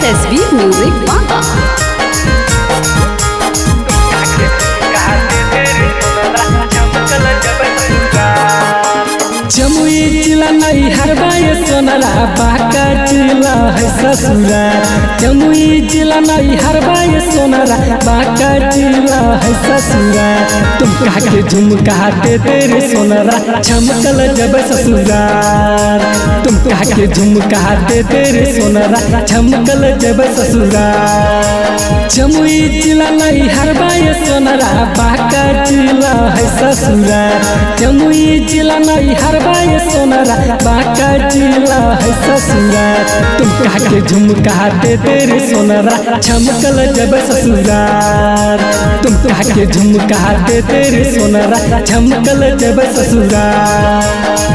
SB Music Baka. Jamui जिला नहीं हरबाए सोनरा बाका जिला है ससुरा जमुई जिला नहीं हरबाए सोनरा बाका जिला है ससुरा तुम कहा के झुमका दे तेरे सोनरा चमकल जब ससुरार तुम कहा के झुमका दे तेरे सोनरा चमकल जब ससुरार जमुई जिला नहीं हरबाए सोनरा बाका जिला है ससुरा जमुई जिला नहीं हरबाए सोनरा बाका जिला है ससुरा तुम कहा के झुमका दे तेरे सोनरा चमकल जब ससुरार तुम कहा के झुमका दे तेरे सोनरा चमकल जब ससुरार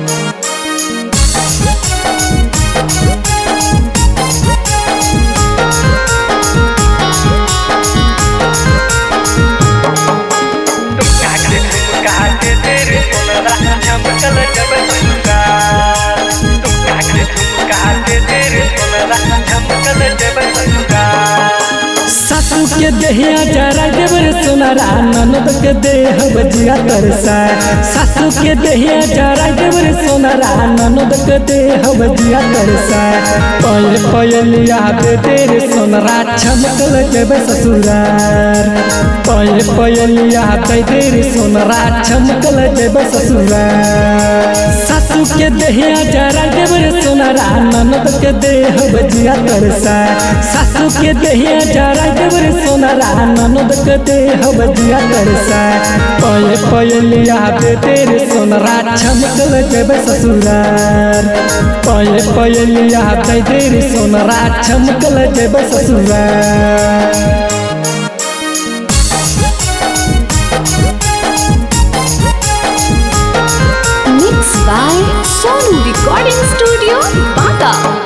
सासू के देहिया जरा देवर सोनारा ननद के देह बजिया तरसा सासू के देहिया जरा देवर सोनारा ननद के देह बजिया तरसा पयल पयलिया दे तेरे सोनारा चमकल देव ससुरार पयल पयलिया दे तेरे सोनारा चमकल देव ससुरार सासू के देहिया जरा देवर सोनारा ननद के देह बजिया तरसा सासू के देहिया जरा देवर सोनारा ननद के देह बजिया तरसा पय पयलिया दे तेरे सोनारा चमकल देव ससुरार पय पयलिया दे तेरे सोनारा चमकल देव ससुरार Mixed by Sonu Recording Studio, Baka.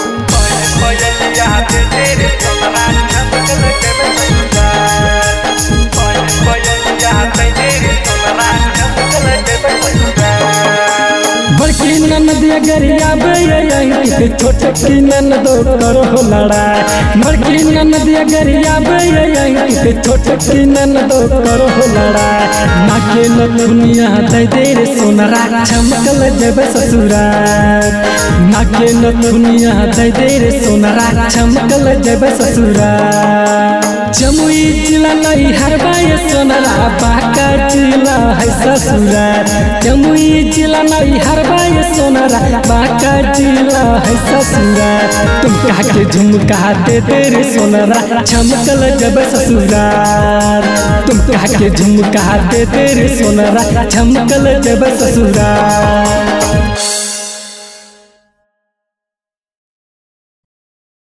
बड़की ननदिया गरिया बेयंकी छोटकी ननदो करो लड़ाई बड़की ननदिया गरिया बेयंकी छोटकी ननदो करो लड़ाई नाके न दुनिया दे दे रे सोनरा चमकल जब ससुरार नाके न दुनिया दे दे रे सोनरा चमकल जब ससुरार जमुई जिला नहीं हरबाए सोनरा बाका जिला है ससुरार जमुई जिला नहीं हरबाए सोनरा बाका जिला है ससुरार तुम कहा के झुमका दे तेरे सोनरा चमकल जब ससुरार तुम कहा के झुमका दे तेरे सोनरा चमकल जब ससुरार